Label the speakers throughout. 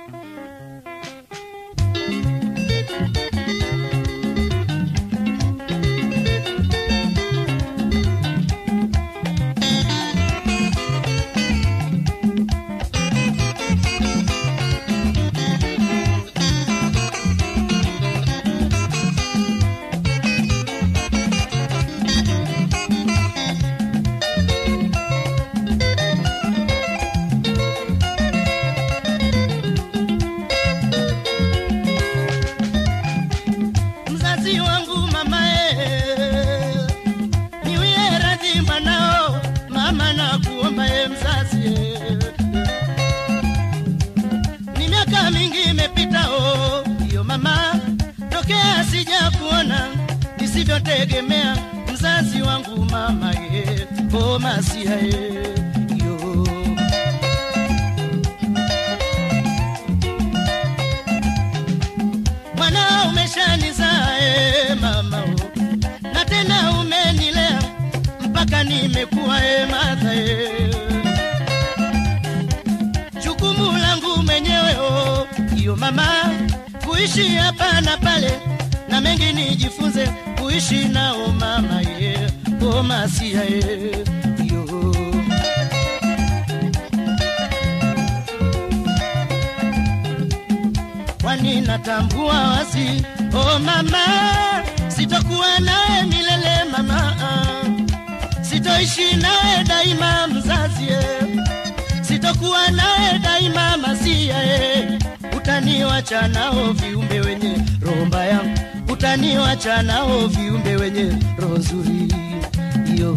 Speaker 1: mzazi wangu mamae, niwie radhi mwanao, mama na kuomba e mzazi e. Ni miaka mingi imepita o, iyo mama, tokea sija kuona nisivyotegemea mzazi wangu mama ye, o masia ye, yo mwana umeshanizaa e mama o, na tena umenilea mpaka nimekuwa e madha e. Jukumu langu mwenyewe o, iyo mama, kuishi hapa na pale na mengi nijifunze kuishi nao mama ye, o masia ye, yo kwani natambua wazi oh mama, sitokuwa nawe milele mama, sitoishi nawe daima mzazi, eh. sitokuwa nawe daima masia, eh. utaniwacha nao viumbe wenye roho mbaya, utaniwacha nao viumbe wenye roho nzuri yo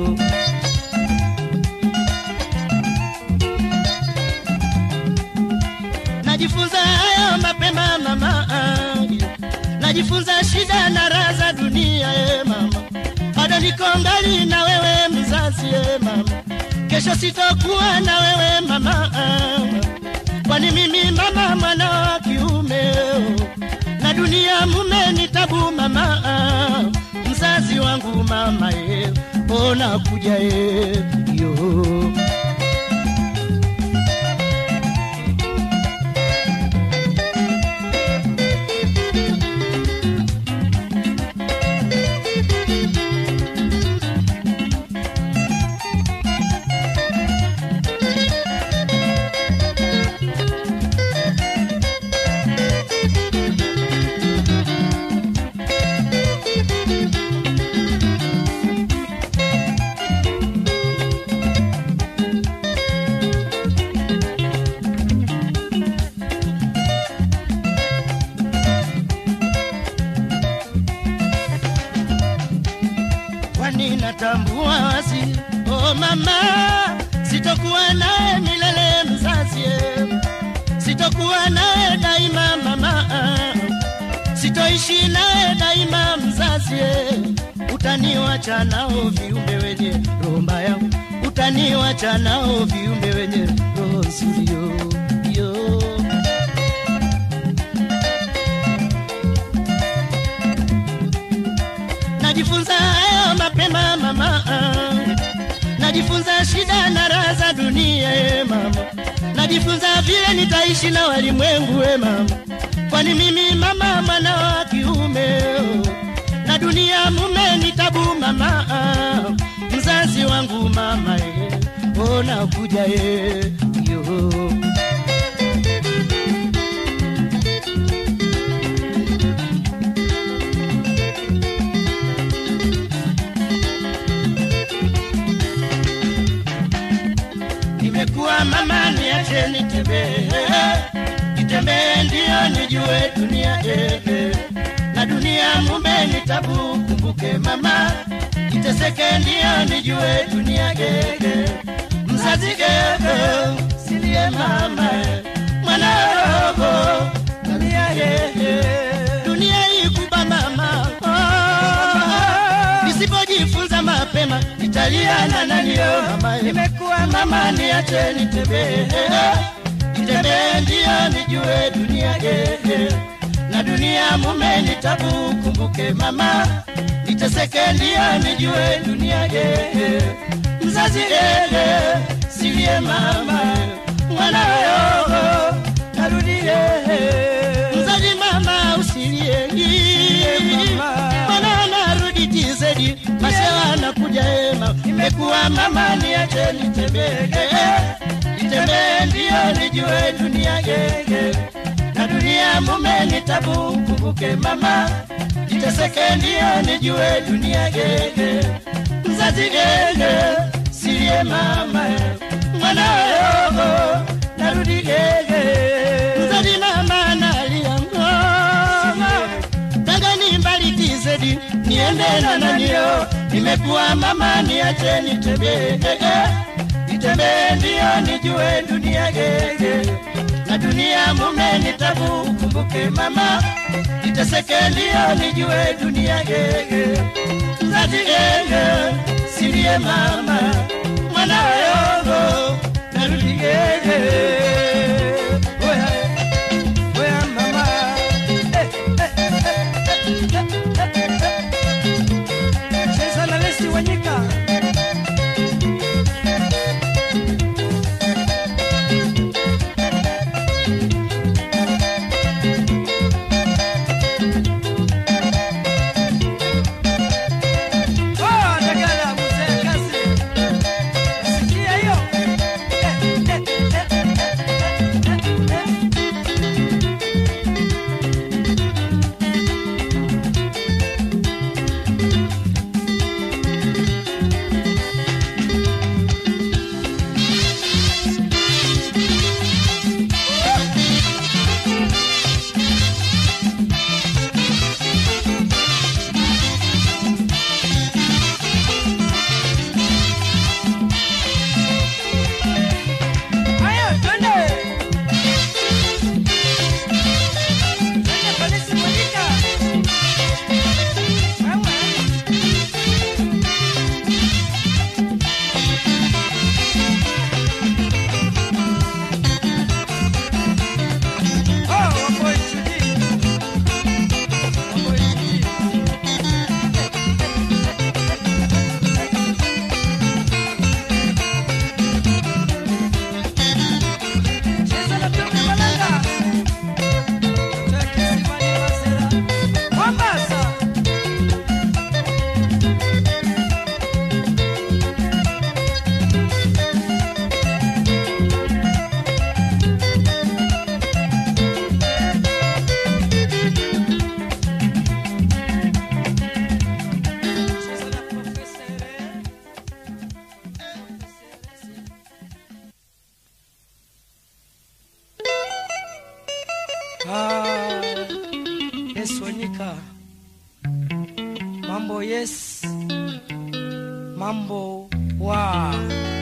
Speaker 1: najifunza hayo mapema mama, najifunza shida na raha za dunia e mama, bado niko ngali na wewe mzazi e mama, kesho sitokuwa na wewe mama, kwani mimi mama mwana wa kiume na dunia mume ni tabu mama, mzazi wangu mama e, ona kuja e yo kwani natambua wazi oh mama, sitokuwa naye milele mzazi, eh. sitokuwa naye daima mama, sitoishi naye daima mzazi, eh. utaniwacha nao viumbe wenye roho mbaya, utaniwacha nao viumbe wenye roho nzuri yo, yo. najifunza hayo mapema mama, najifunza shida na raha za dunia e mama, najifunza vile nitaishi na walimwengu e mama, kwani mimi mama mwana wa kiume oh, na dunia mume ni tabu mama, mzazi wangu mama e, ona kuja e, yo nimekuwa mama, niache nitembee, nitembee ndio nijue dunia eh, eh. na dunia mume ni tabu, kumbuke mama, niteseke ndio nijue dunia eh, eh. mzazi eh, eh, silie mama eh. mwana roho dunia eh, eh. dunia ikuba mama oh, nisipojifunza mapema nitalia na naniyo mama nimekuwa mama niache nitembee nitembee ndio nijue dunia eh, na dunia mume ni tabu kumbuke mama niteseke ndio nijue dunia eh, mzazi eh, silie mama mwanayo narudie imekuwa mama niache nitembee nitembee ndiyo nijue dunia gege na dunia mume ni tabu kumbuke mama niteseke ndiyo nijue dunia gege mzazi gege siye mama mwanayogo narudi gege mzazi mama nalia ngoma tangani mbali tizedi niende na nanio nimekuwa mama niache nitembee nitembee ndiyo nijue dunia gege na dunia mume ni tabu kumbuke mama niteseke ndiyo nijue dunia gege mzazi gege silie mama mwana yongo narudi gege oya oya mama eh, eh, eh, eh, eh, eh. cheza na lesi wanyika Oh, Dagala, mzee kazi. Sikia hiyo. Eh, eh, eh, eh, eh, eh. Haya, twende. Twende polisi Monica. Wewe. Oh, Wamboi Chudi. Wamboi Chudi. Cheza na Tumi Malanga. Cheki Simani Wasera. Mombasa. Cheza na Profesere. Ah, yes, Wanyika. Mambo yes. Mambo wa.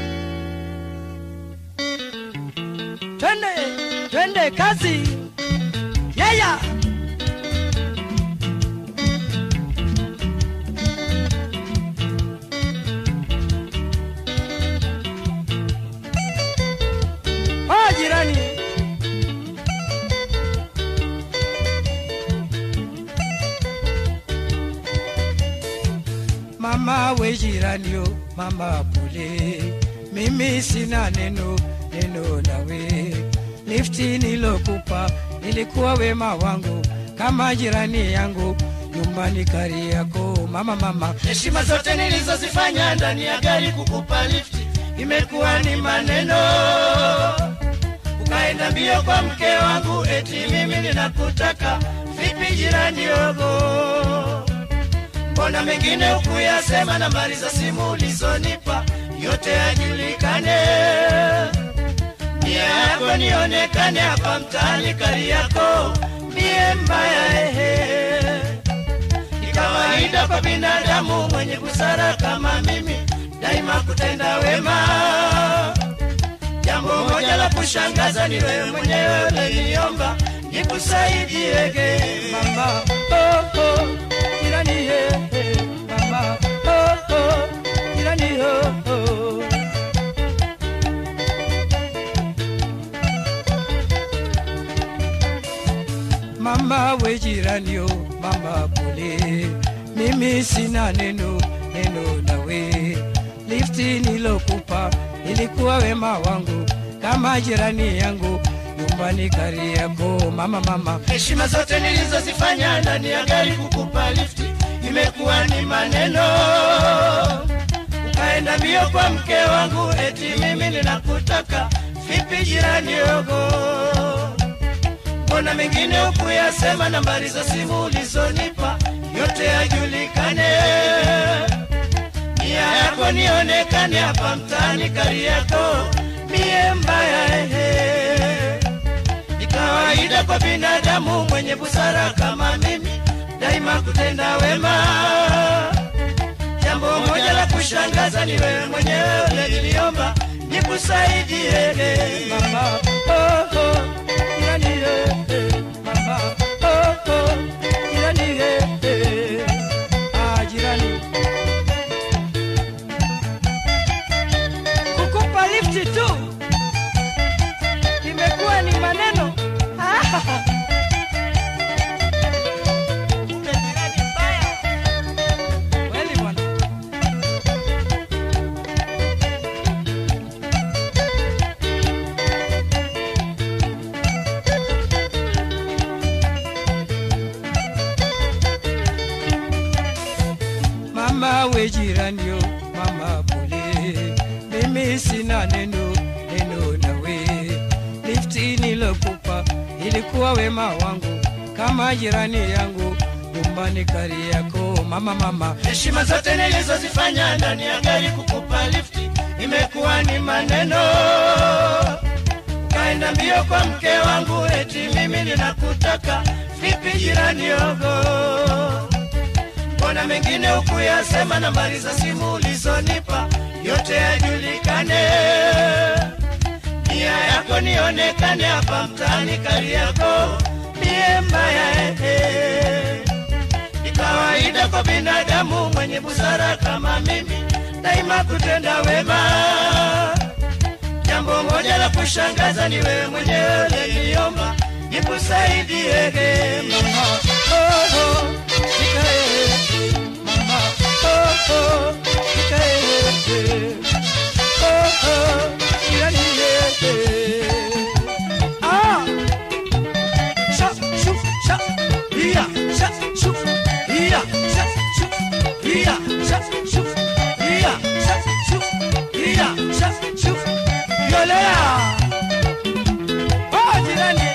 Speaker 1: Twende, twende kazi. Yeah, yeah. Oh, jirani. Mama we jirani yo, mama pole, mimi sina neno neno nawe. Lifti nilokupa nilikuwa wema wangu kama jirani yangu nyumbani kari yako mama mama. Heshima zote nilizozifanya ndani ya gari kukupa lifti imekuwa ni maneno ukaenda mbio kwa mke wangu eti mimi ninakutaka vipi jirani yogo mbona mengine ukuyasema nambari za simu ulizonipa yote yajulikane nia yako nionekane hapa mtaani kari yako mie mbaya ehe ni kawaida kwa binadamu mwenye busara kama mimi daima kutenda wema jambo moja la kushangaza ni wewe mwenyewe uliniomba nikusaidiege mama oh, oh, jirani he, he, mama oh, oh, jirani oh, oh. mama we jirani yo mama pole mimi sina neno neno nawe lifti nilokupa ilikuwa wema wangu kama jirani yangu nyumbani kari yako mama mama heshima zote nilizozifanya ndani ya gari kukupa lifti imekuwa ni maneno ukaenda mbio kwa mke wangu, eti mimi ninakutaka. Vipi jirani yogo, mbona mengine ukuyasema? Nambari za simu ulizonipa yote yajulikane, nia yako nionekane hapa mtaani Kariakoo, mie mbaya ehe. Ni kawaida kwa binadamu mwenye busara kama mimi daima kutenda wema. Jambo moja la kushangaza ni wewe mwenyewe uliniomba nikusaidie mama. Oh, oh, jirani, eh, eh, mama. Oh, oh, jirani, eh, eh. Ah, jirani. Kukupa lifti tu imekuwa ni maneno Ah. Kumbe jirani mbaya. Kweli bwana. Mama we jirani yo, mama pole, mimi sina neno neno nawe. Lifti nilokupa ilikuwa wema wangu, kama jirani yangu nyumbani Kariakoo. Mama mama, heshima zote nilizozifanya ndani ya gari kukupa lifti imekuwa ni maneno. Kaenda mbio kwa mke wangu, eti mimi ninakutaka. Vipi jirani yogo mbona mengine ukuyasema? Nambari za simu ulizonipa yote yajulikane, nia yako nionekane hapa mtaani Kariakoo, mie mbaya ehe. Ni kawaida kwa binadamu mwenye busara kama mimi daima kutenda wema. Jambo moja la kushangaza ni wewe mwenyewe uliniomba nikusaidie mama. Oh, oh, nikae mama. Oh, oh, nikae oh, oh, jirani, eh. Ah. Sha, shu, sha, iya, sha, shu, iya, sha, shu, iya, sha, shu, iya, sha, shu, iya, sha, shu. Yolea. Oh, jirani.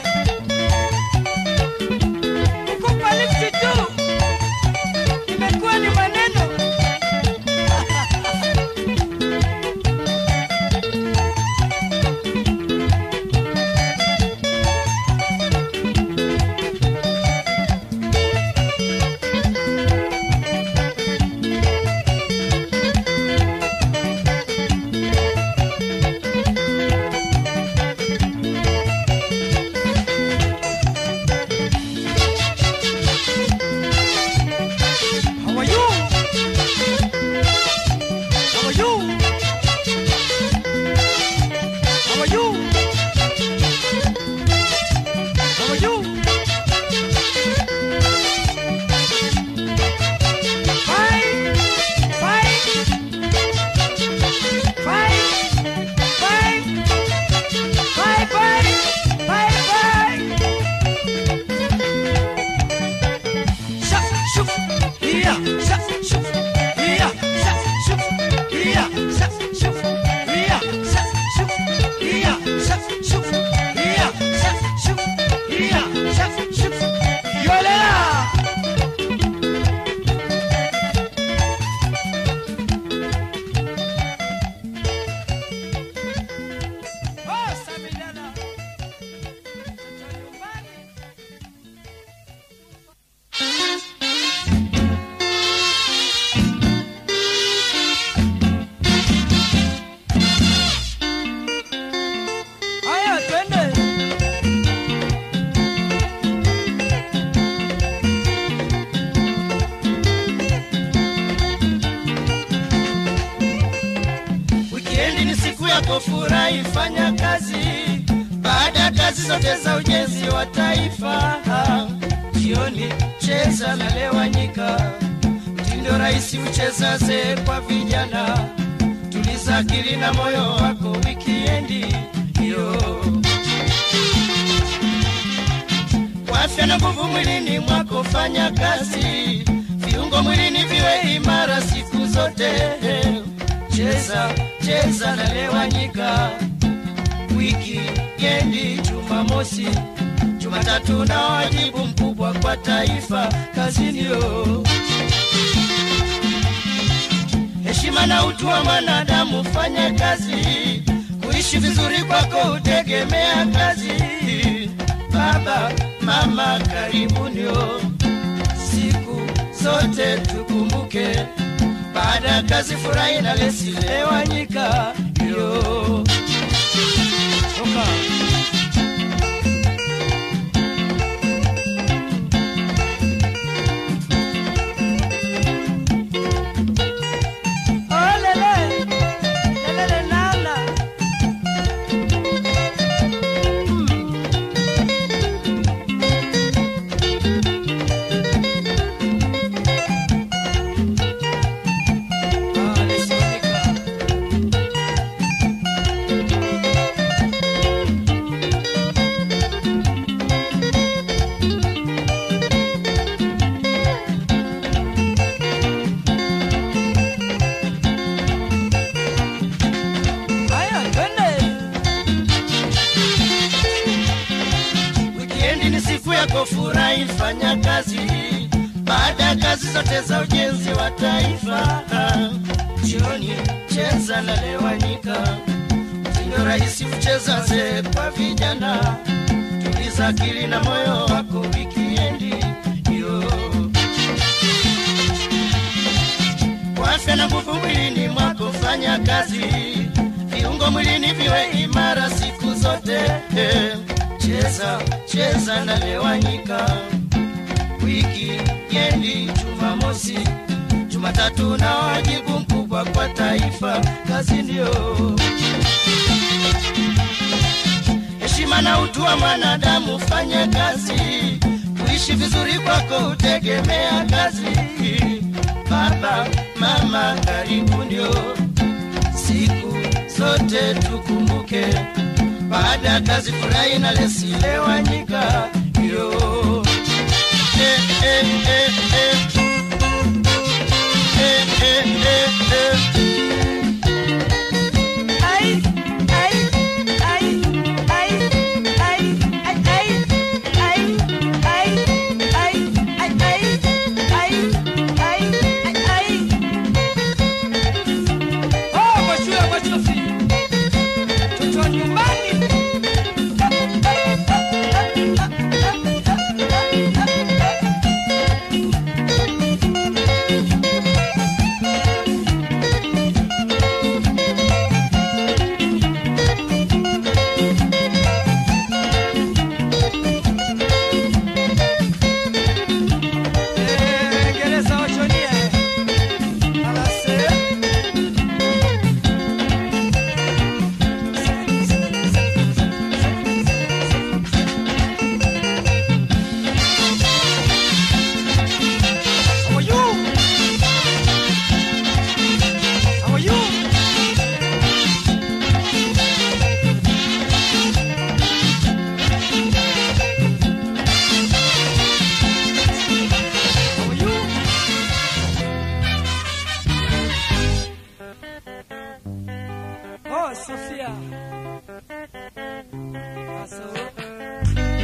Speaker 1: Kukupa lifti tu. Imekuwa ni maneno. How are you? How are you? How are you? How are you? Fine, fine, fine, fine, bye, bye, bye, bye. Sha, shoo, iya, sha, shoo, iya, sha, shoo, iya, sha, shoo, iya, sha, shoo, iya, sha, shoo, iya, sha, shoo, iya, sha, shoo. Yolela! Oh, Samidana. Mtoto nyumbani. Haya, twende. Wikendi ni siku yako, furahi, fanya kazi. Baada ya kazi zote za ujenzi wa taifa, jioni cheza na lewanyika, mtindo rahisi ucheza zee kwa vijana. Tuliza akili na moyo wako, wikiendi hiyo kwa afya na nguvu mwilini mwako, fanya kazi, viungo mwilini viwe imara siku zote. cheza cheza na lewanyika wiki yendi jumamosi jumatatu na wajibu mkubwa kwa taifa kazinio heshima na utu wa mwanadamu fanye kazi kuishi vizuri kwako utegemea kazi baba mama karibunio siku zote tukumbuke baada ya kazi furahi na lesilewanyika yo Toka. Olele, lelele nana. Ah, lesionika. Haya, twende. Wikendi ni siku yako, furahi, fanya kazi baada ya kazi zote za ujenzi wa taifa. Jioni cheza na lewanyika, mtindo rahisi kucheza ze kwa vijana. Tuliza akili na moyo wako, wikiendi yo kwa afya na nguvu mwilini mwako, fanya kazi, viungo mwilini viwe imara siku zote. Eh, Cheza cheza na lewanyika, wiki yendi Jumamosi, Jumatatu na wajibu mkubwa kwa taifa, kazi ndio heshima na utu wa mwanadamu, fanye kazi, kuishi vizuri kwako utegemea kazi. Baba mama, karibu ndio siku zote tukumbuke, baada ya kazi furahi na lesilewanyika yo eh, eh, eh, eh. Eh, eh, eh, eh.
Speaker 2: Ay, ay, ay, ay, ay, ay, ay, ay, ay, ay, ay, ay, ay, ay, ay, ay.
Speaker 1: Oh, mashua, mashofi.
Speaker 2: Mtoto wa nyumbani.
Speaker 1: Eh, Ngereza wachonie. Alase. How are you? How are you? How are you?
Speaker 2: Oh, Sofia. Aso.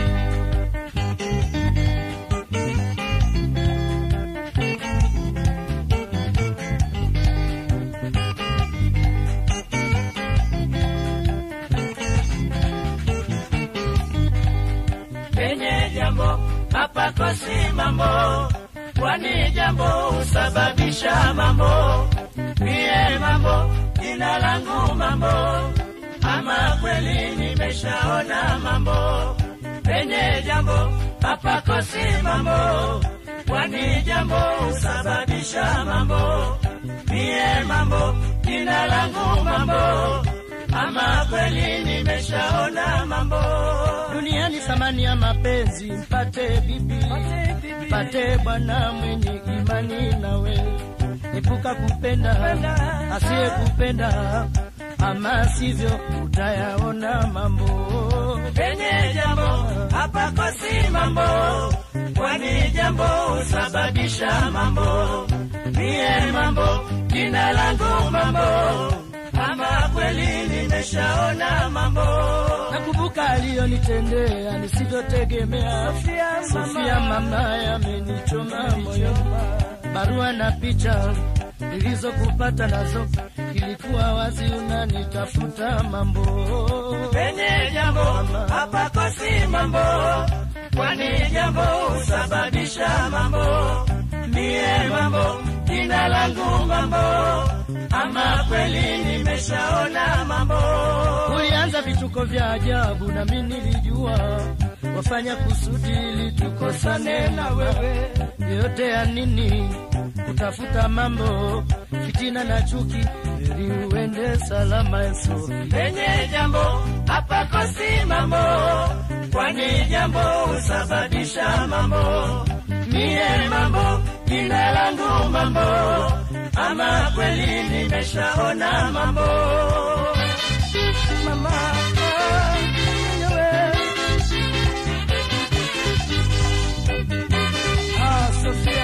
Speaker 1: penye jambo hapakosi mambo, kwani jambo husababisha mambo. Mie mambo, jina langu mambo, ama kweli nimeshaona mambo. Penye jambo hapakosi mambo, kwani jambo husababisha mambo. Mie mambo, jina langu mambo, ama kweli nimeshaona mambo. Duniani thamani ya mapenzi, mpate bibi, mpate bwana mwenye imani nawe, epuka kupenda asiye kupenda, ama sivyo utayaona mambo. Penye jambo hapakosi mambo, kwani jambo husababisha mambo. Mie mambo, jina langu mambo, ama kweli nimeshaona mambo.
Speaker 3: nakumbuka aliyonitendea nisivyotegemea.
Speaker 2: Sofia mama.
Speaker 3: Sofia mama yamenichoma moyo, barua na picha nilizokupata nazo ilikuwa wazi unanitafuta mambo
Speaker 1: penye jambo hapakosi mambo, kwani jambo husababisha mambo. Mie mambo, jina langu mambo, ama kweli nimeshaona mambo.
Speaker 3: Ulianza vituko vya ajabu na mimi nilijua wafanya kusudi ili tukosane na wewe. Yote ya nini kutafuta mambo, fitina na chuki, ili uende salama Yesu.
Speaker 1: penye jambo hapakosi mambo, kwani jambo husababisha mambo. Mie mambo, jina langu mambo, ama kweli nimeshaona mambo.
Speaker 2: Mama, ah, mwenyewe. Ah, Sofia.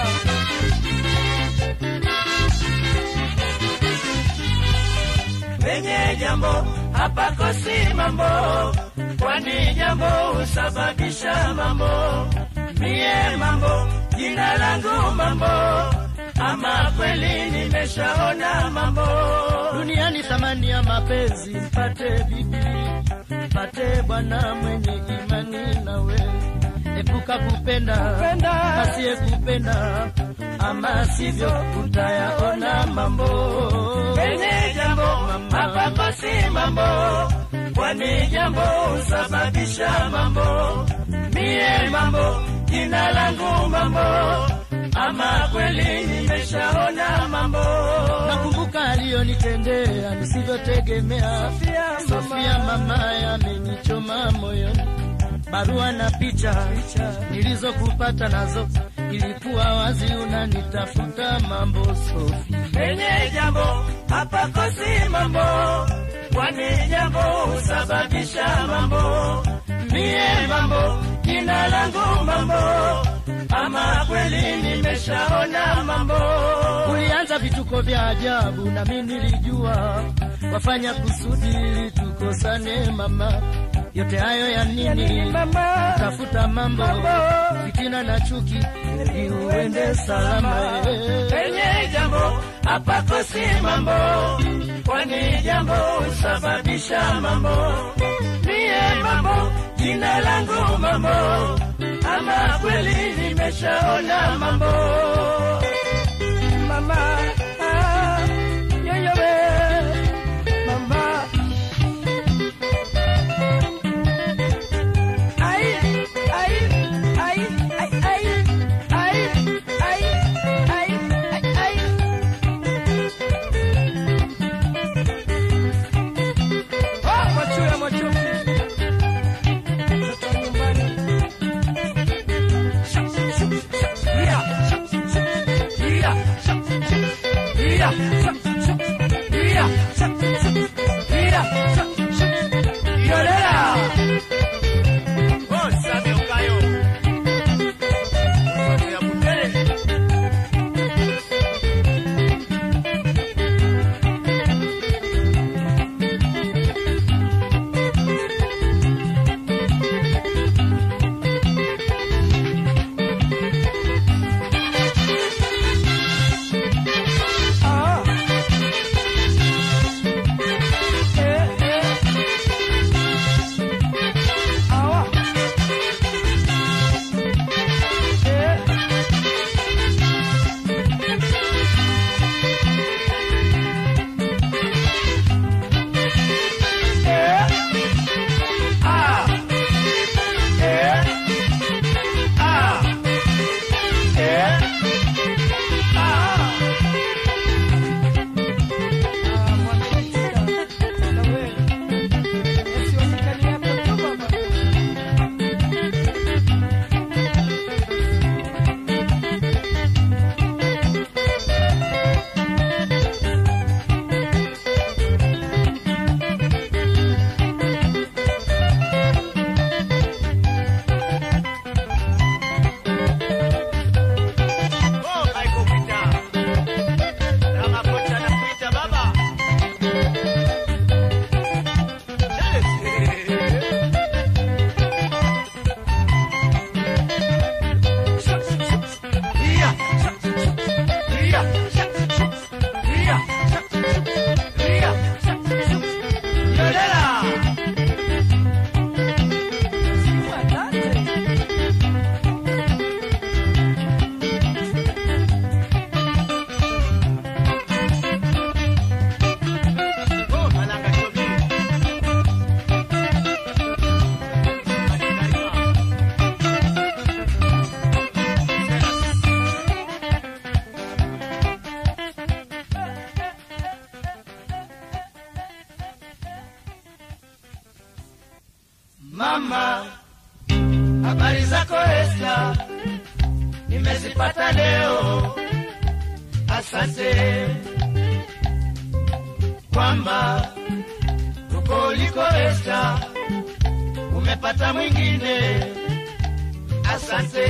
Speaker 1: penye jambo hapakosi mambo, kwani jambo husababisha mambo. Mie mambo, jina langu mambo, ama kweli nimeshaona mambo.
Speaker 3: Duniani thamani ya mapenzi, mpate bibi, mpate bwana mwenye imani nawe. Epuka kupenda
Speaker 2: Kupenda.
Speaker 3: asiyekupenda, ama sivyo utayaona mambo.
Speaker 1: penye jambo hapakosi mambo, kwani jambo husababisha mambo. Mie mambo, jina langu mambo, ama kweli nimeshaona mambo.
Speaker 3: Nakumbuka aliyonitendea nisivyotegemea.
Speaker 2: Sofia
Speaker 3: Sofia mama yamenichoma moyoni, barua na picha nilizokupata nazo ilikuwa wazi unanitafuta mambo Sofia.
Speaker 1: penye jambo hapakosi mambo, kwani jambo husababisha mambo. Mie mambo, jina langu mambo, ama kweli nimeshaona mambo.
Speaker 3: Ulianza vituko vya ajabu na mimi nilijua wafanya kusudi ili tukosane mama. Yote hayo ya nini?
Speaker 2: Mama,
Speaker 3: Tafuta mambo, fitina na chuki ili uende salama. eh.
Speaker 1: penye jambo hapakosi mambo, kwani jambo husababisha mambo. Mie mambo, jina langu mambo, ama kweli nimeshaona mambo.
Speaker 2: mama, ah, mwenyewe. Mama. Ai, ai, ai, ai, ai, ai, ai, ai, ai, ai. Oh, Mwachuya, Mwachuki. Mtoto wa nyumbani. Yeah. Yeah.
Speaker 1: habari zako Esta, nimezipata leo. Asante kwamba uko uliko Esta, umepata mwingine. Asante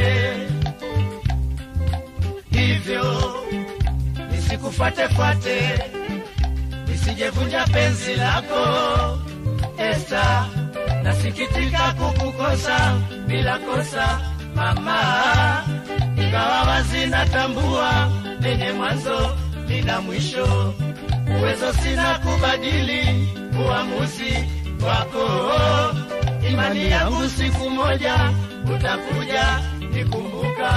Speaker 1: hivyo nisikufuatefuate, nisijevunja penzi lako Esta, nasikitika kukukosa bila kosa mama, ingawa wazi natambua lenye mwanzo lina mwisho, uwezo sina kubadili uamuzi wako. Imani yangu siku moja utakuja nikumbuka.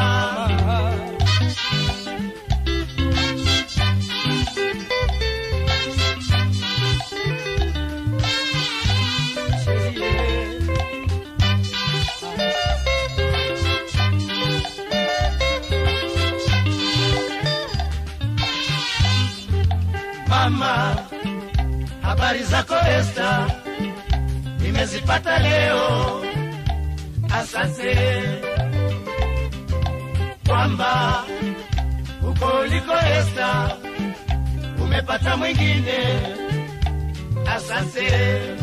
Speaker 1: Mama, habari zako Esta, nimezipata leo. Asante kwamba uko uliko Esta, umepata mwingine. Asante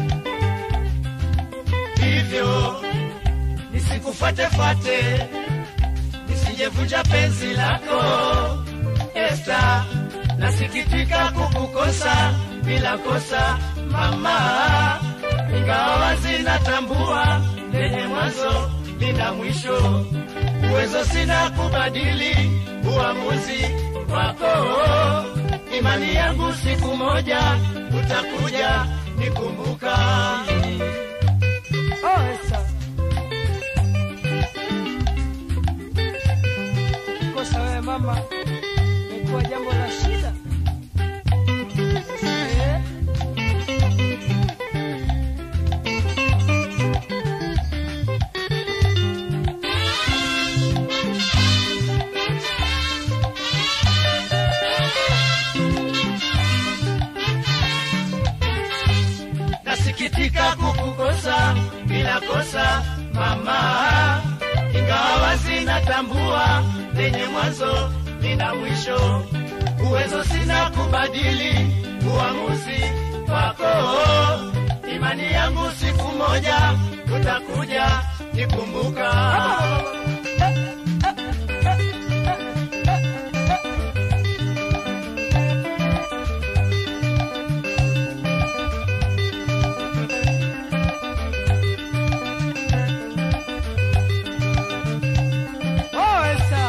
Speaker 1: hivyo nisikufuatefuate, nisijevunja penzi lako Esta, nasikitika kukukosa bila kosa mama, ingawa wazi natambua lenye mwanzo lina mwisho, uwezo sina kubadili uamuzi wako. Imani yangu siku moja utakuja nikumbuka.
Speaker 2: Oh, Esta. Kosa wewe mama, imekuwa jambo la shida. Eh?
Speaker 1: nasikitika kukukosa bila kosa mama, ingawa wazi natambua lenye mwanzo lina mwisho, uwezo sina kubadili uamuzi wako. Imani yangu siku moja utakuja nikumbuka.
Speaker 2: Oh, Esta.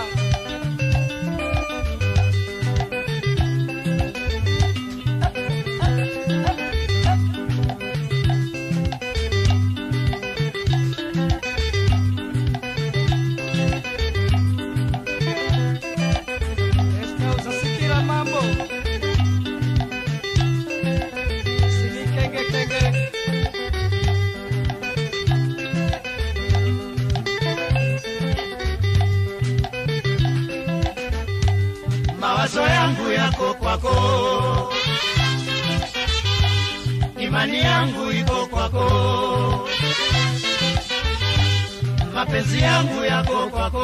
Speaker 2: Esta, uzasikira mambo sinikengekenge
Speaker 1: mawazo yangu yako kwako, imani yangu iko kwako, mapenzi yangu yako kwako,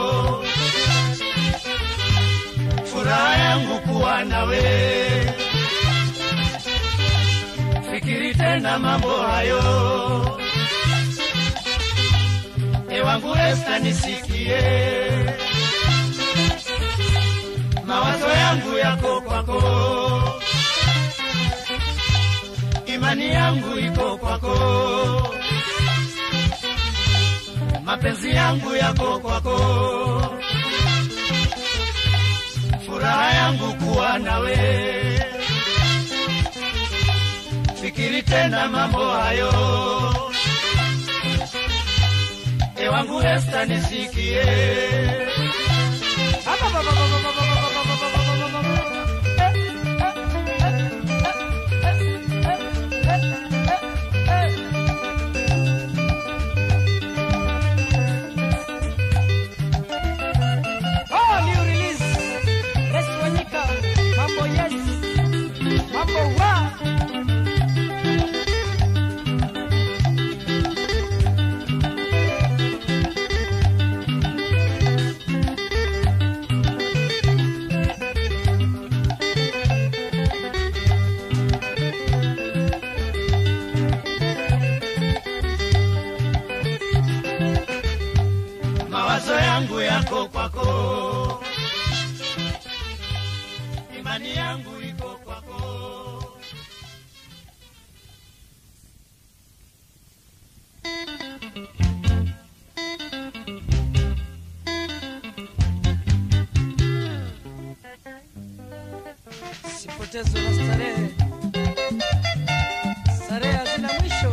Speaker 1: furaha yangu kuwa nawe. Fikiri tena mambo hayo, ewangu Esta, nisikie mawazo yangu yako kwako, imani yangu iko kwako, mapenzi yangu yako kwako, furaha yangu kuwa nawe. Fikiri tena mambo hayo, ewangu Esta, nisikie.
Speaker 2: Oh, new release. Yes, Wanyika. Mambo yes. Mambo wa.
Speaker 1: yangu yako kwako, imani yangu iko kwako.
Speaker 2: sipotezwe na starehe, starehe hazina mwisho.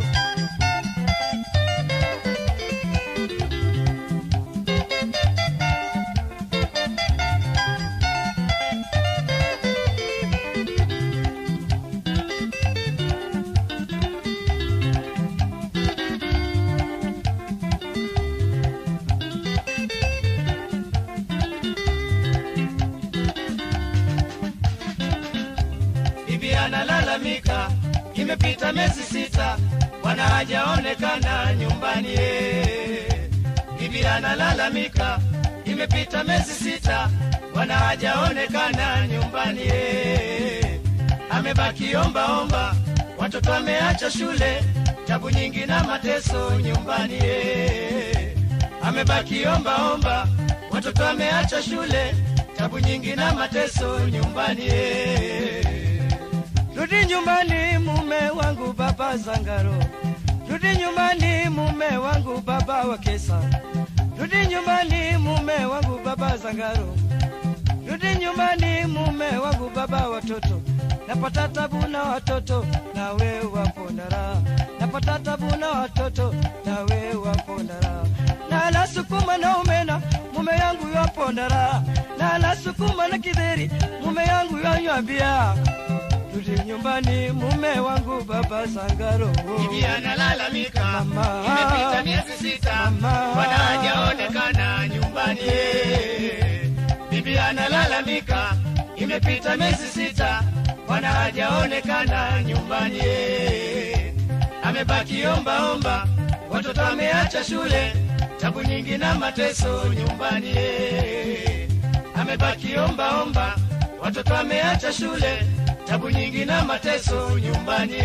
Speaker 1: bibi analalamika, imepita miezi sita, bwana hajaonekana nyumbani. eh. Bibi analalamika, imepita miezi sita, bwana hajaonekana nyumbani. eh. Amebaki omba omba, watoto ameacha shule, tabu nyingi na mateso nyumbani. eh. Amebaki omba omba, watoto ameacha shule, tabu nyingi na mateso nyumbani. eh.
Speaker 2: Rudi nyumbani mume wangu baba Zangaro, rudi nyumbani mume wangu baba wa Kesa, rudi nyumbani mume wangu baba Zangaro, rudi nyumbani mume wangu baba watoto, napata tabu na watoto nawe wapo na raha, napata tabu na watoto nawe wapo na raha, na la sukuma na umena mume yangu yapo na raha, na la sukuma na kidheri mume yangu yanywambia Rudi nyumbani mume wangu baba Sangaro.
Speaker 1: Bibi analalamika,
Speaker 2: Mama.
Speaker 1: imepita miezi sita,
Speaker 2: Mama.
Speaker 1: bwana hajaonekana nyumbani. Bibi analalamika, imepita miezi sita, bwana hajaonekana nyumbani. Amebaki omba omba, watoto ameacha shule, tabu nyingi na mateso nyumbani. Amebaki omba omba, watoto ameacha shule, tabu nyingi na mateso nyumbani.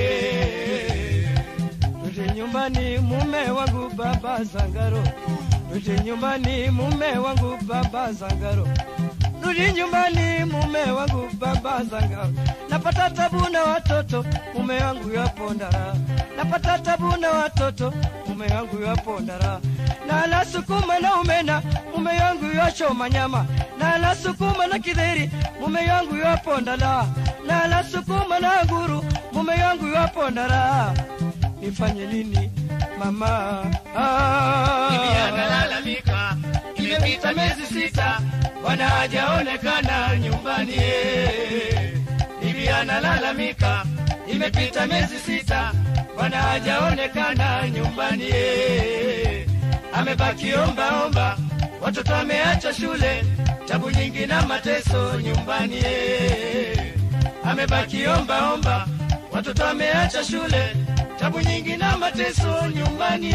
Speaker 2: Rudi nyumbani mume wangu baba Zangaro. Rudi nyumbani mume wangu baba Zangaro. Rudi nyumbani mume wangu baba Zangaro. Napata tabu na watoto mume wangu yapo ndara. Napata tabu na watoto mume wangu yapo ndara. Na la sukuma na umena mume wangu yachoma nyama. Na la sukuma na kidheri mume wangu yapo ndala. Na la sukuma na nguru mume wangu yapo ndara nifanye nini mama? Ah.
Speaker 1: Bibi analalamika, imepita miezi sita, bwana hajaonekana nyumbani. Bibi analalamika, imepita miezi sita, bwana hajaonekana nyumbani. Amebaki omba omba, watoto ameacha shule, tabu nyingi na mateso nyumbani. Amebaki omba omba, watoto ameacha shule, tabu nyingi na mateso nyumbani.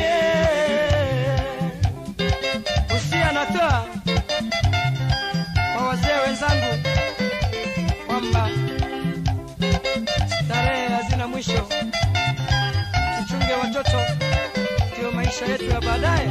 Speaker 2: Usia natoa kwa wazee wenzangu kwamba starehe hazina mwisho, tuchunge watoto, ndio maisha yetu ya baadaye.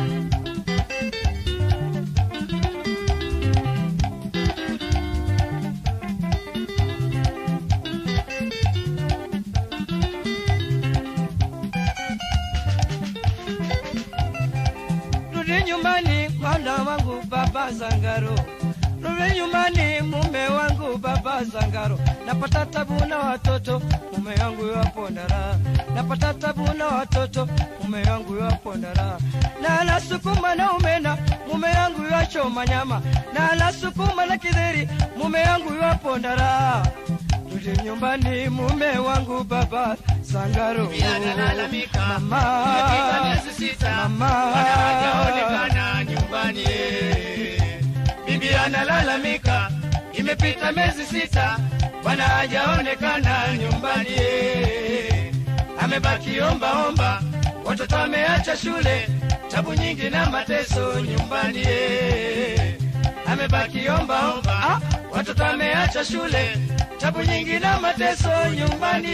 Speaker 2: Rudi nyumbani mwana wangu baba Zangaro, rudi nyumbani mume wangu baba Zangaro. Napata tabu na watoto mume wangu yapo ndara, napata tabu na watoto mume wangu yapo ndara. Na la sukuma na umena mume wangu yachoma nyama, na la sukuma na kidheri mume wangu yapo ndara. Rudi nyumbani mume wangu baba Zangaro,
Speaker 1: Bibi analalamika,
Speaker 2: mama,
Speaker 1: imepita miezi sita,
Speaker 2: mama.
Speaker 1: bwana hajaonekana nyumbani. Bibi analalamika, imepita miezi sita, bwana hajaonekana nyumbani. Amebaki omba omba, watoto ameacha shule, tabu nyingi na mateso nyumbani. Amebaki omba omba, watoto ameacha shule, tabu nyingi na mateso nyumbani.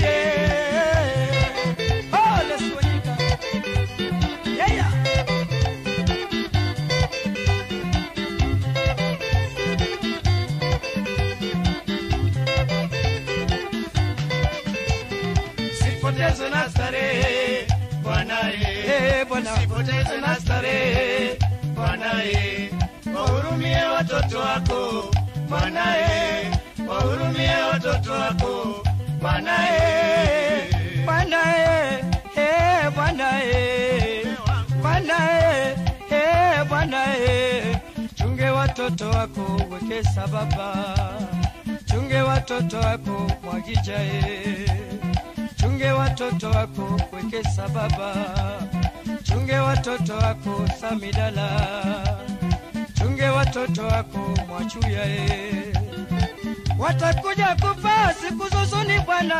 Speaker 2: Oh, let's go, Yinka. Yeah, yeah. usipotezwe na starehe
Speaker 1: Bwana
Speaker 2: Eh, Bwana
Speaker 1: usipotezwe na starehe Bwana eh, wahurumie watoto wako Bwana eh, wahurumie watoto wako Bwana eh,
Speaker 2: Bwana eh, eh, Bwana eh, Bwana eh, eh, Bwana eh, chunge watoto wako wekesa baba, chunge watoto wako mwagija eh, chunge watoto wako wekesa baba, chunge watoto wako samidala, chunge watoto wako mwachuya eh watakuja kufa siku zuzuni Bwana,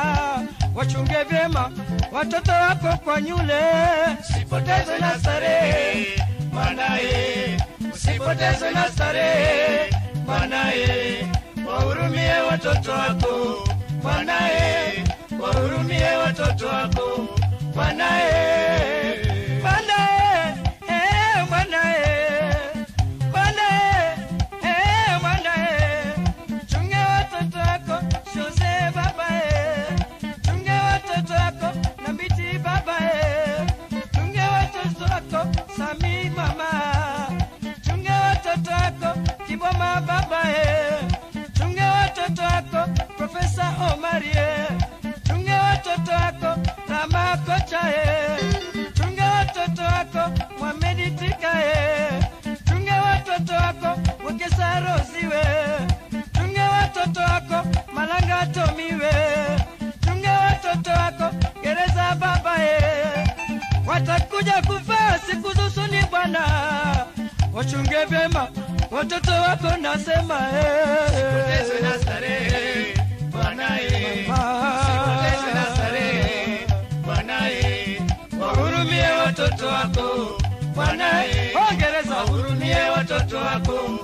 Speaker 2: wachunge vyema watoto wako kwa nyule,
Speaker 1: usipotezwe na starehe Bwana eh, usipotezwe na starehe Bwana eh, wahurumie watoto wako Bwana eh, wahurumie watoto wako Bwana eh,
Speaker 2: Bwana eh, eh, Bwana eh, Bwana eh, eh, Bwana eh, chunge watoto wako Jose baba eh, chunge watoto wako na miti baba eh, chunge watoto wako Sami mama, chunge watoto wako Kiboma baba eh, chunge watoto wako Profesa Omari eh, chunge watoto wako Rama kocha eh, chunge watoto wako Mohamedi Tika eh, chunge watoto wako Wekesa Rosiwe, chunge watoto wako Malanga Tomiwe, chunge watoto wako Gereza baba eh, watakuja kufa siku zusuni Bwana, wachunge vyema watoto wako nasema
Speaker 1: usipotezwe na
Speaker 2: eh.
Speaker 1: starehe Bwana eh, usipotezwe na starehe Bwana eh, wahurumie watoto wako Bwana eh,
Speaker 2: Ongereza
Speaker 1: wahurumie watoto wako